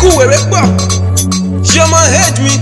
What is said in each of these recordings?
lyrical wèrè pọ̀ ṣé ọmọ hate mi.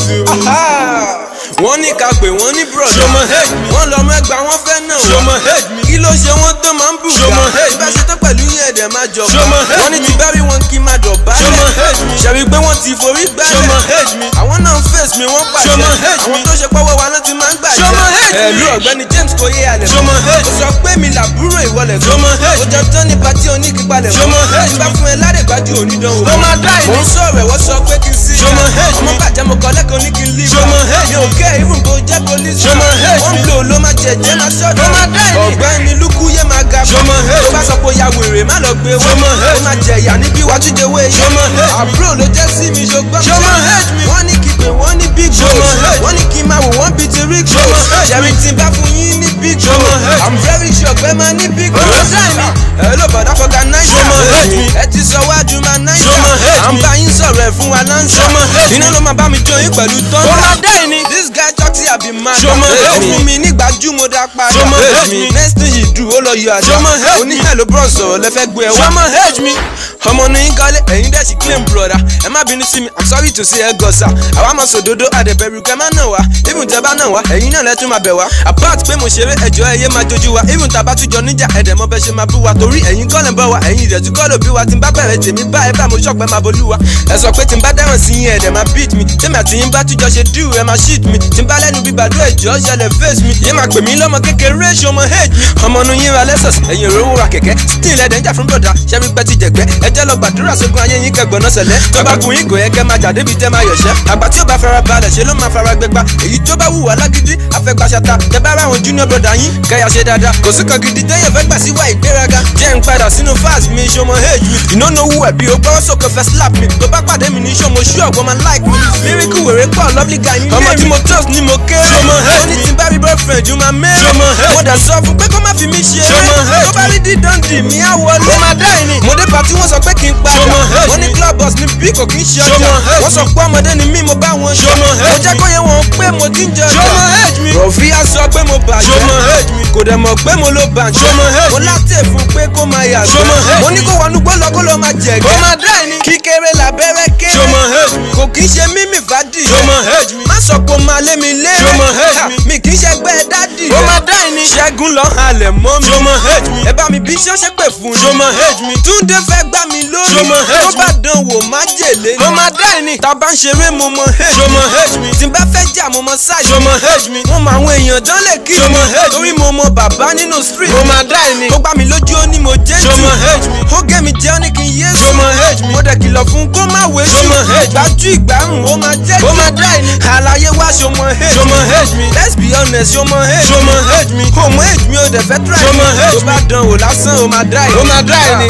Aha! wọ́n ní ká pè wọ́n ní brọ̀dá. Ṣé ọmọ hate mi? wọ́n lọ mẹ́gbàá wọ́n fẹ́ náà Ṣé ọmọ hate mi? kí ló ṣe wọ́n tó máa ń bù Ṣé ọmọ hate ìbá mi? ṣe tán pẹ̀lú yẹn ẹ̀dẹ̀ máa jọba. Ṣé ọmọ hate wọ́n ní mi? ti bá rí wọn kí n máa dọ̀bálẹ̀. Ṣé ọmọ hate mi? ṣẹ̀rí pé wọ́n ti forí Ṣé ọmọ gbálẹ̀. hate mi? àwọn náà ń face mi wọ́n pàṣẹ. Ṣé ọmọ hate àwọn mi? tó ṣe pọ́wọ́ wa náà ti máa ń gbàjẹ́. Ṣé ọmọ hate mi? ẹ̀lú ọ̀gbẹ́ni James kò yé alẹ̀ Ṣé ọmọ hate ó sọ pé mi làbúrò ìwọlẹ̀ Ṣé ọmọ hate ó jẹ tán ní pati oníkíbalẹ̀ Ṣé ọmọ hate tí bá fún ẹ ládé gbájú onídánwò. Ó máa dá ìní. mo ń sọ̀rọ̀ ẹ̀ wọ́n sọ pé kí n sí. Ṣé ọmọ hate ọmọ mi? bàjẹ́ mo kọ́ lẹ́kọ̀ọ́ ní kí n lé Ṣé ọmọ hate mi ò kẹ́ even bó jẹ́ police. Ṣé ọmọ hate wọ́n mi? blow ló máa jẹ̀jẹ̀ máa ṣọ́dọ̀. Ó máa dá ìní. ọ̀gbẹ́ni lukú yé máa ga. Ṣé ọmọ hate tó bá mi? sọ pé ó ya wèrè má lọ gbé Ṣé ọmọ hate ó máa jẹ̀yà níbí wájú jẹ́wé Ṣé ọmọ hate mi? àbúrò ló jẹ́ sí mi ṣùgbọ́n. Ṣé ọmọ hate mi? wọ́n ní kí pé wọ́n ní big Ṣé ọmọ goals. hate mi? wọ́n ní kí n máa wò wọ́n bíi ti rig Ṣé ọmọ goals. hate mi? ṣẹ̀rí tí n bá fún yín ní big Ṣé ọmọ goals. hate mi? I'm very sure pé máa ní big Ó máa goals. dá ìní. ẹ ló bọ̀dá fọ́gà náírà. Ṣé ọmọ hate mi? ẹ ti sọ wájú máa náírà. Ṣé ọmọ hate à ń mi? bá yín sọ̀rọ̀ ẹ̀ fún wa láǹṣà. Ṣé ọmọ hate mi? iná ló máa bá mi jó yín pẹ̀lú tọ́lá. Ó máa dá ìní. this guy talk say I be mad. Ṣé ọmọ hate ó mi? fún mi nígbàjú mo dá padà. Ṣé ọmọ hate mi? next thing you do ó lọ yọ àjà. Ṣé ọmọ hate mi? oníhẹ̀ ló bọ̀ sọ̀rọ̀ lẹ́fẹ́ gbé ẹ wá. Ṣé ọmọ hate mi? ọmọ ní yín kọ́lé ẹ̀yin dẹ̀ sì claim brother ẹ má bínú sí mi i'm sorry to say ẹ gọ̀ọ́sà àwa mọ̀ sòdodo àdẹ̀bẹ̀rù kẹ́ má nà wá even tẹ́ bá nà wá ẹ̀yin náà lẹ́tún máa bẹ̀ wá apart pé mo ṣeré ẹjọ́ ẹyẹ máa jojú wa even tá a bá tún jọ níjà ẹ̀dẹ̀ mọ́ bẹ́ ṣe máa bú wa torí ẹ̀yin kọ́ lẹ̀ ń bọ̀ wá ẹ̀yin ìdẹ̀tú kọ́ ló bí wa tí n bá bẹ̀rẹ̀ tèmi bá ẹ bá mo ṣọ̀pẹ́ máa bolú wa ẹ sọ pé tí n bá dáràn sí yín ẹ̀dẹ̀ máa beat mi tèmi àti yín bá tún jọ ṣe do ẹ máa shit mi tí n bá lẹ́nu bí bàdó ẹ̀jọ́ ṣẹlẹ̀ face mi yé máa pè mí lọ́mọ kékeré ṣe ọmọ hate mi ọmọ nu yín ra lẹ́sọ̀s ẹ̀yin òróró ra kẹ̀kẹ́ still ẹ̀dẹ̀ ń jà fún bọ̀dà ṣẹ́rí pẹ́ ti jẹ̀gbẹ́ ẹ jẹ́ lọ gbàdúrà sógun ayé yín kẹgbọ̀nà sẹ̀lẹ̀ tó bá kun yín kò yẹ kẹ́ máa jà débi tẹ́ máa yọ̀ṣẹ́ àgbà tí ó bá fara balẹ̀ ṣe ló máa fara gbẹgba èyí tó bá wùwà lágídí afẹ́gbàṣata tẹ bá ra àwọn junior brother yín kẹ́yà ṣe dáadáa kò sí kan gidi tẹ́yẹ̀ fẹ́ gbà sí wá ìgbéraga jẹ́ ń padà sínú fast mi ṣọmọ hate mi you no know who I be o gbọ́wọ́ sókè fẹ́ slap mi tó bá pàdé mi ní ṣọmọ ṣú ọ̀gbọ́n máa like mi lyrical wèrè pọ̀ lovely guy ní ọmọ tí mo trust ni mo kéré Ṣọmọ hate ó ní mi? tí n bá rí boyfriend ju máa mẹ́rin Ṣọmọ hate mo dẹ̀ sọ fún pé kó má fi mí ṣeré Ṣọmọ hate tó bá rí dídán dì mí á wọlé Ó máa dá ìní. mo dé pàtí wọ́n sọ pé kí n padà Ṣọmọ hate wọ́n ní mi? club boss ní bí kò kí n ṣe Ṣọmọ ọjà hate wọ́n sọ pé ọmọdé ni mí mo bá wọn ṣe Ṣọmọ mo hate jẹ́ mi? kó yẹ wọn pé mo ti ń jẹ ọjà Ṣọmọ hate mi? rọ̀fíà sọ pé mo bàjẹ́ Ṣọmọ hate mi? kò dẹ̀ mọ̀ pé mo ló bàjẹ́ Ṣọmọ hate mo mi? láti fún pé kó máa yàgbẹ́ Ṣọmọ hate mo ní mi? kó wọnú gbọ́lọ́ kó lọ máa jẹ̀gẹ́ Ó máa dá ìní. kíkéré làbẹ́rẹ́ kéré Ṣọmọ hate mi? kò kí ń ṣe mímì fàdí Ṣọmọ hate mi? má sọ pé o máa lé mi lé Ṣọmọ hate mi? mi kì í ṣe gbẹ́ dádì Ó máa dá ìní. ṣẹ́gun lọ halẹ̀ mọ́ mi Ṣọmọ hate mi? ẹ bá mi bí ṣọ́ṣẹ́ pè fún Ṣé ọmọ hate mi? túndé fẹ́ gbá mi lórí Ṣọmọ hate tó mi? bá dán wò má jèlé Ó máa dá ìní. tá a bá ń ṣeré mo mọ hate Ṣọmọ hate mi? tí n bá fẹ́ jà mo mọ sáyé Ṣọmọ hate mi? mo mọ àwọn èèyàn dán lè kí Ṣọmọ hate mi? torí mo mọ bàbá nínú street Ó máa dá ìní. ó gbá mi lójú ó ní mo jẹ́ jù Ṣọmọ hate mi? ó gé mi jẹ́ ó ní kí n yé sùn Ṣọmọ hate mi? mo dẹ̀ kìlọ̀ fún kó má wé jù Ṣọmọ hate mi? gbájú ìgbárùn ó máa jẹ́ jù Ó máa dá ìní. àlàyé wá ṣọmọ hate Ṣọmọ hate mi? let's be honest ṣọmọ hate Ṣọmọ hate mi? ó mọ hate mi ó dẹ̀ fẹ́ try Ṣọmọ hate tó bá dán wò lásán ó máa dá ìní Ó máa dá ìní.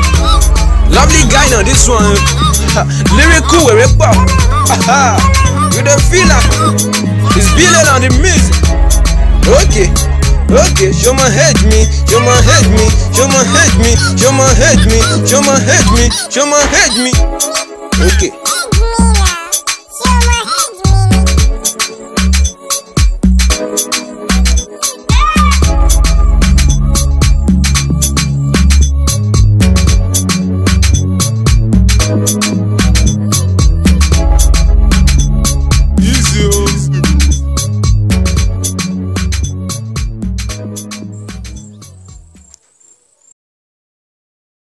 lovely guy na this one lyrical wèrè pọ̀ you dey feel am it's billion on the music okay okay ṣọmọ hate me ṣọmọ hate me ṣọmọ hate me ṣọmọ hate me ṣọmọ hate me ṣọmọ hate me okay.